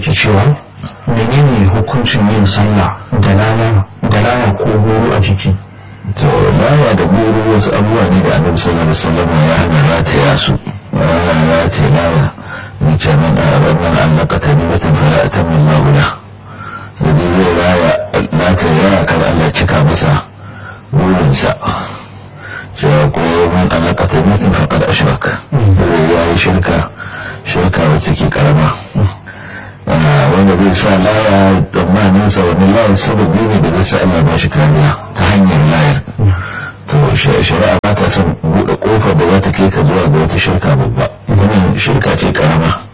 yake cewa menene hukuncin yin sallah da laya da laya ko goro a jiki to laya da goro wasu abubuwa ne da annabi sallallahu alaihi wasallam ya hana rataya su ya hana rataya laya ni ce min a rabban annaka tamimatan fala atamma Allahu la yaji zai raya rataya ya kar Allah cika masa burinsa cewa ko man annaka tamimatan faqad ashrak ya yi shirka shirka wacce ke karama wanda zai sa laya tsammanin sa wani layar sababi ne da zai sa Allah ba shi kariya ta hanyar layar to shari'a ba ta son buɗe ƙofar da za ta kai ka zuwa ga wata shirka babba wannan shirka ce karama